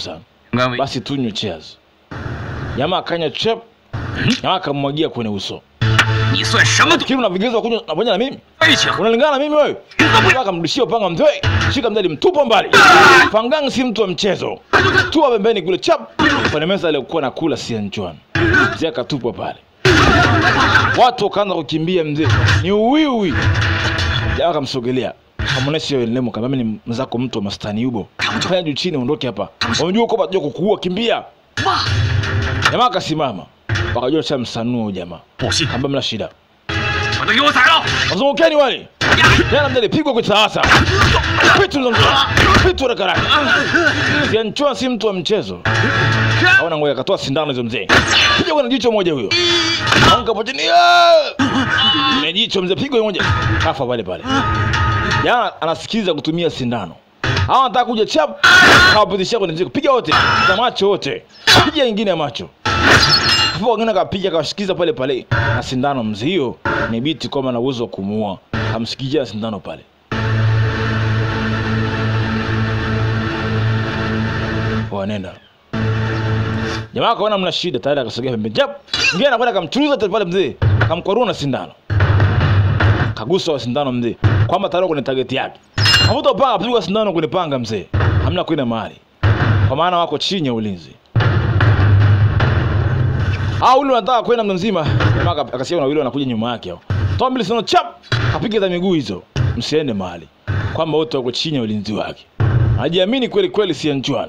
sana 安慰 basi tunywe cheers jamaa akanya chep jamaa akamwagia kwenye uso 你算什么东 kile una vigezo vya kunywa na pamoja na mimi 爱情？ unalingana na mimi wewe Jamaa akamrudishia upanga mzee shika mdali mtupa mbali fangang si mtu wa mchezo tua pembeni kule chap kwenye meza aliyokuwa na kula sianchuan mzee akatupwa pale watu wakaanza kukimbia mzee ni uwiwi jamaa akamsogelea kamwonesha hiyo nemo kama mimi ni mzako mtu wa mastani yubo fanya juu chini ondoke hapa unajua kwamba tunajua kukuua kimbia jamaa akasimama wakajua cha msanua huyu jamaa 不信， kamba mna shida 把他给我宰了！ wazungukeni wale tena mdali pigwa kwa sasa pitu za mzee pitu na karaka sianchua si mtu wa mchezo aona ngoja akatoa sindano hizo mzee piga kwa jicho moja huyo anka potini ne jicho mzee pigwa moja kafa pale pale jana anasikiliza kutumia sindano hawa anataka kuja chap kawapitishia kwenye jicho piga wote za macho wote piga ingine ya macho hapo wengine akapiga akawashikiza pale pale na sindano mzee hiyo ni biti kwamba na uwezo wa kumuua kamsikijia sindano pale wanenda jamaa akaona mna shida tayari akasogea pembeni jap ngine anakwenda akamchuruza tena pale mzee akamkwarua na sindano kagusa wa sindano mzee kwamba tayari kwenye tageti yake avuta upanga apigwa sindano kwenye panga mzee hamna kwenda mahali kwa maana wako chini ya ulinzi Ah, ule anataka kwenda mtu mzima. Jamaa aka- akasikia na wile wanakuja nyuma yake hao. Toa mbili sino chap. Kapiga za miguu hizo. Msiende mahali. Kwamba wote wako chini ya ulinzi wake. Hajiamini kweli kweli si Anjuan.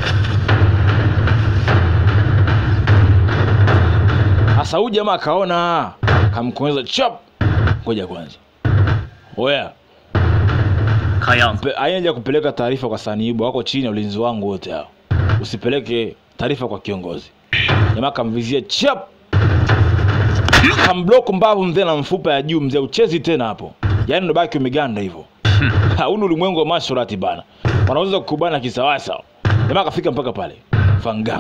Sasa huyu jamaa akaona kamkonyeza chap. Ngoja kwanza. Oya, 看样子 pe- haina kupeleka taarifa kwa Sanibu, wako chini ya ulinzi wangu wote hao. Usipeleke taarifa kwa kiongozi. Jamaa kamvizia chap, kamblock mbavu mzee na mfupa ya juu mzee, uchezi tena hapo, yaani ndo baki umeganda hivyo. Huu ni ulimwengu wa masharati bana, wanaweza kukubana kisawasawa. Jamaa akafika mpaka pale Fangang,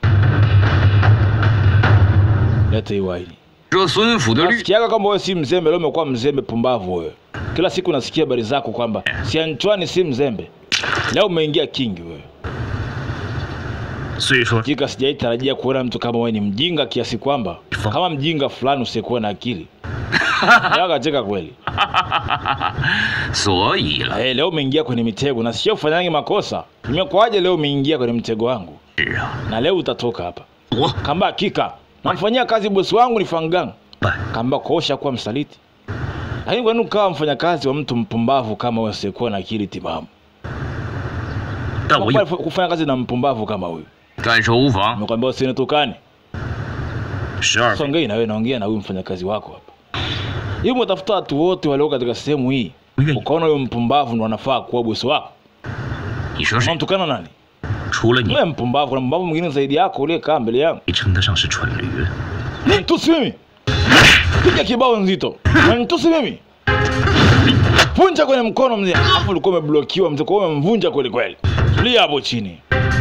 leta hii waini. 这孙府的律 Nasikiaga kwamba wewe si mzembe, leo umekuwa mzembe pumbavu wewe. Kila siku nasikia habari zako kwamba si Antoine si mzembe, leo umeingia kingi wewe. 虽说 Hakika sijaitarajia kuona mtu kama wewe ni mjinga kiasi kwamba kama mjinga fulani usiyekuwa na akili. Leo akacheka kweli. 所以了， Eh, leo umeingia kwenye mitego na sio ufanyange makosa. Imekuwaje leo umeingia kwenye mtego wangu? 是啊， Na leo utatoka hapa. 我 Kamba hakika namfanyia kazi bosi wangu ni Fangang. 办 Kamba kuosha kuwa msaliti. Lakini kwa nini ukawa mfanyakazi wa mtu mpumbavu kama wewe usiyekuwa na akili timamu? 但我有 Kwa kufanya kazi na mpumbavu kama huyu. 干守无妨， Nimekwambia usinitukane. 十二分 Songei na wewe naongea na huyu mfanyakazi wako hapa. Hivi umetafuta watu wote walio katika sehemu hii. Mimi. Ukaona huyo mpumbavu ndo anafaa kuwa bosi wako. 你说是 Unamtukana nani? 除了你， Wewe mpumbavu, kuna mpumbavu mwingine zaidi yako uliyekaa mbele yangu. 你称得上是蠢驴。 Nitusi mimi. Piga kibao nzito. Nitusi mimi. Vunja kwenye mkono mzee. Hapo ulikuwa umeblokiwa mzee, kwa hiyo umemvunja kweli kweli. Tulia hapo chini.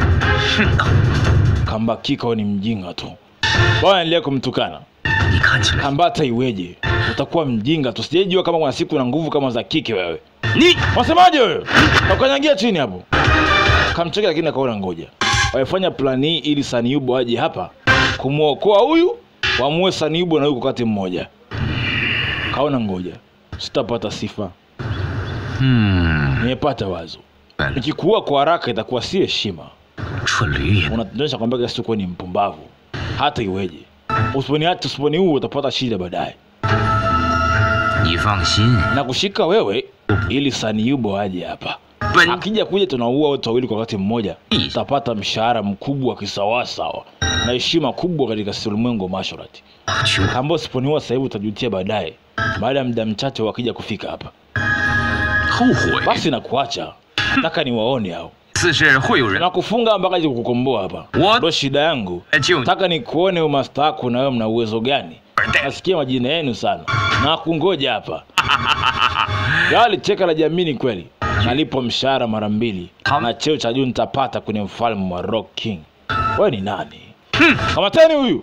Kambakika wewe ni mjinga tu. Bwana endelea kumtukana. 你看起来， Kambata iweje? Utakuwa mjinga tu. Sijajua kama kuna siku na nguvu kama za kike wewe. 你 Wasemaje wewe? Ukanyagia chini hapo. Kamcheka lakini akaona ngoja. Wamefanya plani hii ili Saniubo aje hapa kumwokoa huyu, wamue Saniubo na huyu kwa wakati mmoja. Kaona ngoja. Sitapata sifa. 嗯， Nimepata wazo. 笨了 Nikikuua kwa haraka itakuwa si heshima. 蠢驴也 Unatuonyesha kwamba kila siku wewe ni mpumbavu. Hata iweje. Usiponiacha usiponiua utapata shida baadaye. 你放心， Na kushika wewe ili Saniubo aje hapa. 本 akija kuja tunaua wote wawili kwa wakati mmoja Mm. tutapata mshahara mkubwa kisawasawa na heshima kubwa katika ulimwengu wa masharati 穷 ambao usiponiua sasa hivi utajutia baadaye baada ya muda mchache wakija kufika hapa 后悔。 basi nakuacha nataka niwaone hao 此事会有人 nakufunga mpaka aje kukukomboa hapa What? ndo shida yangu 来救你。 nataka nikuone umasta wako na wewe mna uwezo gani nasikia majina yenu sana na kungoja hapa yali cheka la jamii ni kweli nalipo mshahara mara mbili Tam- na cheo cha juu nitapata kwenye mfalme wa rock king wewe ni nani kamateni huyu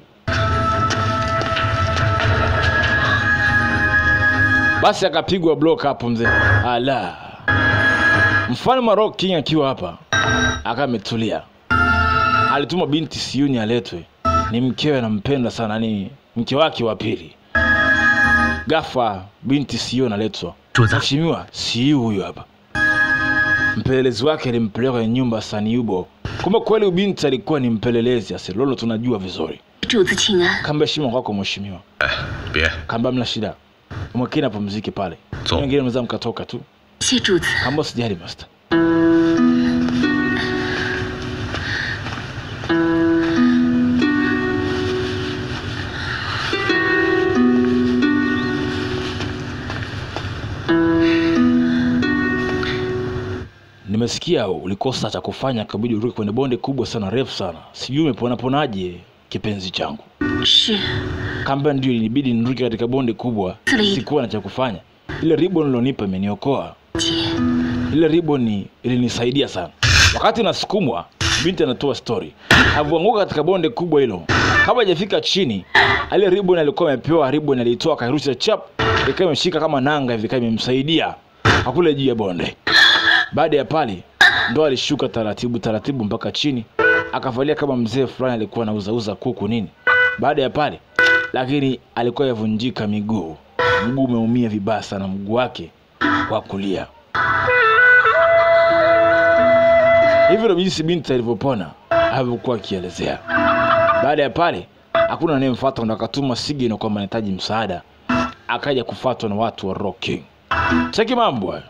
basi akapigwa block hapo mzee ala mfalme wa rock king akiwa hapa akawa ametulia alituma binti Siuni aletwe, ni mkewe anampenda sana, ni mke wake wa pili. Ghafla binti Siuni analetwa. 主子， Mheshimiwa, Siu huyu hapa. Mpelelezi wake alimpeleka kwenye nyumba ya Saniubo. Kumbe kweli binti alikuwa ni mpelelezi, asilolo tunajua vizuri. 主子请安。 Kamba heshima kwako mheshimiwa. 别， Kamba mna shida. Mwekeni apumzike pale. Sawa. Wengine mnaweza mkatoka tu. 谢主子。 Kamba usijali master. Nimesikia ulikosa cha kufanya, kabidi uruke kwenye bonde kubwa sana refu sana. Sijui umepona ponaje kipenzi changu. 是 Kamba ndio ilibidi niruke katika bonde kubwa, Tuli. sikuwa na cha kufanya. Ile ribbon ulionipa imeniokoa. 姐， Ile ribbon ilinisaidia sana. Wakati nasukumwa, binti anatoa story. Alivyoanguka katika bonde kubwa hilo, kabla hajafika chini, ile ribbon alikuwa amepewa, ribbon alitoa akairusha chap, ikawa imeshika kama nanga hivi, ikawa imemsaidia akule juu ya bonde. Baada ya pale, ndo alishuka taratibu taratibu mpaka chini, akavalia kama mzee fulani alikuwa anauzauza kuku nini. Baada ya pale, lakini alikuwa yavunjika miguu, mguu umeumia vibaya sana, mguu wake wa kulia. Hivyo ndo jinsi binti alivyopona alivyokuwa akielezea. Baada ya pale, hakuna anayemfuata, ndo akatuma sigino kwamba anahitaji msaada, akaja kufuatwa na watu wa Rock King. Cheki mambo hayo.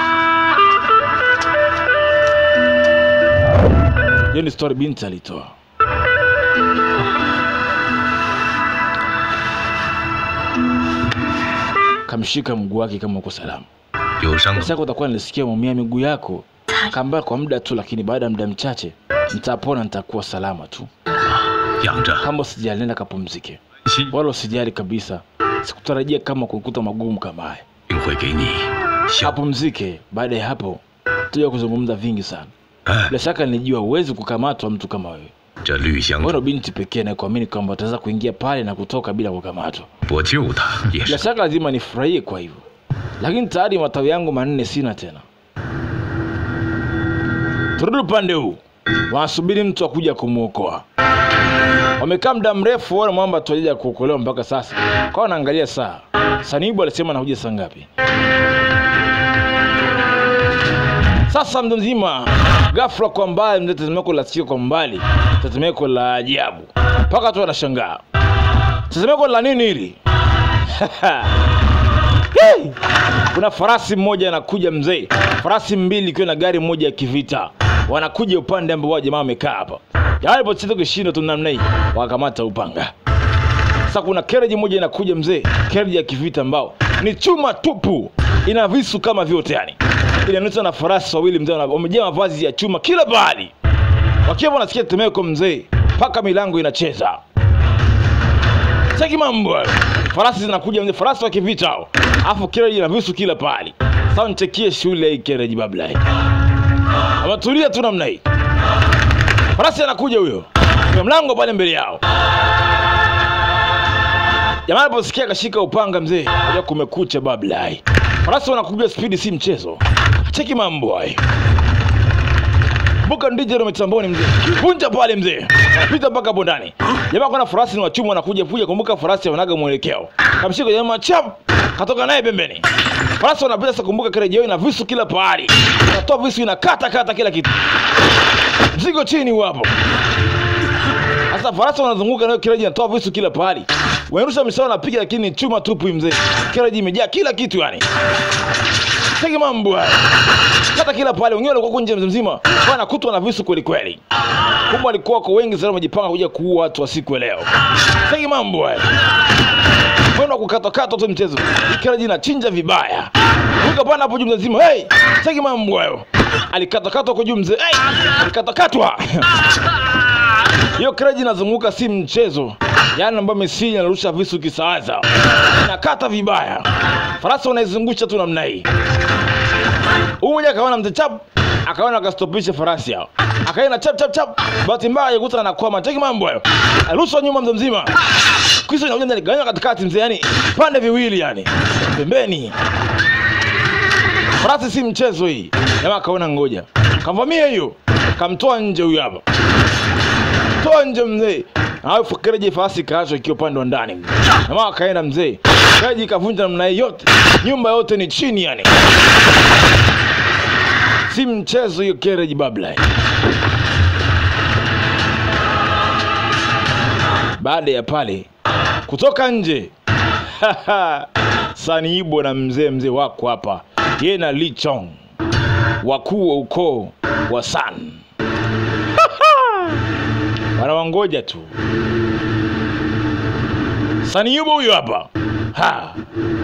Hiyo ni story binti alitoa. Kamshika mguu wake kama uko salama. 有伤的 Sasa utakuwa nilisikia maumia miguu yako kamba kwa muda tu, lakini baada ya muda mchache nitapona, nitakuwa salama tu. 养着， Kama usijali, nenda kapumzike, 心 wala usijali kabisa. Sikutarajia kama kukuta magumu kama haya. 定会给你消。 Apumzike. Baada ya hapo tuja kuzungumza vingi sana. 哎， Bila shaka nilijua huwezi kukamatwa mtu kama wewe. 这绿香 Wewe 珠 ndo binti pekee na kuamini kwamba utaweza kuingia pale na kutoka bila kukamatwa. 我救他也 Bila 是 shaka lazima nifurahie kwa hivyo, lakini tayari matawi yangu manne sina tena. Turudi upande huu, wanasubiri mtu akuja kumwokoa. Wamekaa muda mrefu, wana mwamba tuajaja kuokolewa mpaka sasa. Kwa wanaangalia saa, Sanibu alisema anakuja saa ngapi? Sasa mtu mzima, ghafla kwa mbali, mzee, tetemeko la sikio kwa mbali, tetemeko la ajabu, mpaka tu anashangaa tetemeko la nini hili? Hey! Kuna farasi mmoja anakuja mzee, farasi mbili ikiwa na gari moja ya kivita, wanakuja upande ambao wao jamaa wamekaa hapa. Yalipocheza kishindo tu namna hii, wakamata upanga. Sasa kuna kereji moja inakuja mzee, kereji ya kivita ambao ni chuma tupu, ina visu kama vyote yani, inanusa na farasi wawili mzee, wana- wamejaa mavazi ya chuma kila bahali, wakiwa wanasikia tetemeko mzee, mpaka milango inacheza. Cheki mambo hayo. Farasi zinakuja mzee, farasi wa kivita hao. Alafu kereji na visu kila pahali. Sasa nichekie shule hii kereji babla hii. Ametulia tu namna hii. Farasi anakuja huyo. Kwa mlango pale mbele yao. Jamaa aliposikia akashika upanga mzee, aja kumekucha babla hii. Farasi wanakuja spidi si mchezo. Cheki mambo hayo. Buka ndije ndo mitamboni mzee. Punja pale mzee. Pita mpaka hapo ndani. Jamaa kuna farasi ni wachuma wanakuja kuja kumbuka farasi wanaga mwelekeo. Kamshika jamaa chap katoka naye pembeni. Farasi wanapita sasa kumbuka kile jioni na visu kila pahali. Anatoa visu inakata kata kila kitu. Mzigo chini wapo. Sasa farasi wanazunguka nayo kireji inatoa visu kila pahali. Wanarusha misao napiga lakini ni chuma tupu hii mzee. Kireji imejaa kila kitu yani. Tege mambo haya. Hata kila pale wengine walikuwa huko nje mzee mzima wanakutwa na visu kweli kweli. Kumbe walikuwa wako wengi sana wamejipanga kuja kuua watu wa siku ya leo. Tege mambo haya. Kwenda kukatwakatwa tu mchezo. Kila jina chinja vibaya. Ruka pana hapo juu mzee mzima. Hey! Tege mambo hayo. Alikatwakatwa kwa juu mzee. Hey! Alikatwakatwa. Hiyo kreji inazunguka si mchezo. Yaani ambayo Messi anarusha visu kisawaza. Inakata vibaya. Farasi wanaizungusha tu namna hii. Huyu mmoja akaona mzee chap, akaona akastopisha farasi hao. Akaenda chap chap chap. Bahati mbaya yakuta anakwama. Cheki mambo hayo. Arushwa nyuma mzee mzima. Kisa inakuja ndani ganya katikati mzee yani pande viwili yani. Pembeni. Farasi si mchezo hii. Jamaa akaona ngoja. Kamvamia hiyo. Kamtoa nje huyu hapa. toa nje mzee. Alafu Kereji farasi kaachwa ikiwa upande wa ndani. Na mama akaenda mzee. Kereji kavunja namna hii yote. Nyumba yote ni chini yani. Si mchezo hiyo Kereji babla. Baada ya pale kutoka nje Saniibo na mzee mzee wako hapa, yeye na Li Chong, wakuu wa ukoo wa San wanawangoja tu. Saniibo huyo hapa ha.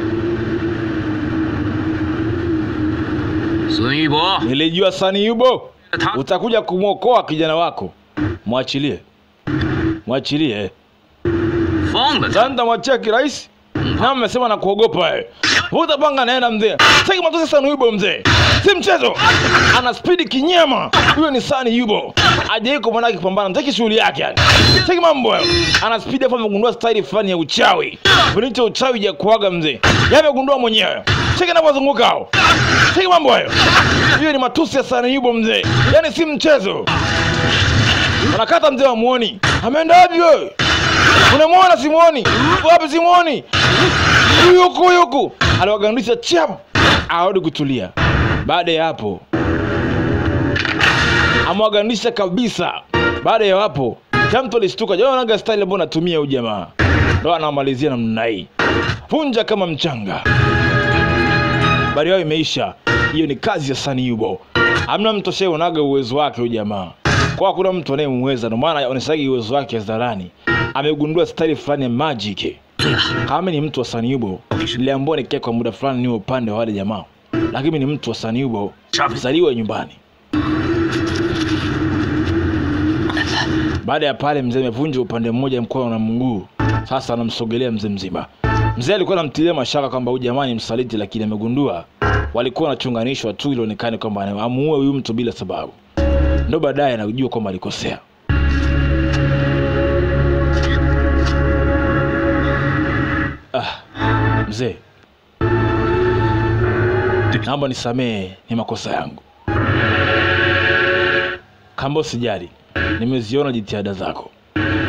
孙玉博， Nilijua Saniibo 他 utakuja kumwokoa kijana wako, mwachilie, mwachilie. 放了他。 Sasa nitamwachia kirahisi na mmesema na kuogopa wewe. Vuta panga naenda mzee. Sasa matosi sana yubo mzee. Si mchezo. Ana spidi kinyama. Huyo ni Sani Yubo. Ajaye kwa mwanake kupambana. Mtaki shughuli yake yani. Sasa mambo hayo. Ana spidi hapo amegundua style fulani ya uchawi. Vunicho uchawi ya kuaga mzee. Yamegundua mwenyewe. Cheki anapozunguka hao. Cheki mambo hayo. Hiyo ni matusi ya Sani Yubo mzee. Yaani si mchezo. Wanakata mzee wa muoni. Ameenda wapi wewe? Unamwona simuoni? Uko Wapi simuoni? Huyu huku huyu huku. Aliwagandisha chap. Arudi kutulia. Baada ya hapo amwagandisha kabisa. Baada ya hapo kila mtu alishtuka. Jamaa anaga style ambayo anatumia huyu jamaa. Ndio anamalizia namna hii. Vunja kama mchanga. Habari yao imeisha. Hiyo ni kazi ya Sani Yubo. Hamna mtu ashayeonaga uwezo wake huyu jamaa. Kwa hakuna mtu anayemweza, ndio maana anaonyeshaga uwezo wake hadharani. Amegundua style fulani ya magic. Kama ni mtu wa Sani Yubo, niliambiwa nikae kwa muda fulani niwe upande wa wale jamaa, lakini mimi ni mtu wa Sani Yubo, zaliwa nyumbani. Baada ya pale, mzee amevunja upande mmoja mkono na mguu, sasa anamsogelea mzee mzima. Mzee alikuwa anamtilia mashaka kwamba huyu jamaa ni msaliti, lakini amegundua walikuwa wanachunganishwa tu, ilionekane kwamba amuue huyu mtu bila sababu. Ndo baadaye anajua kwamba alikosea. Ah, mzee, naomba nisamehe, ni makosa yangu. Kamba usijali, nimeziona jitihada zako.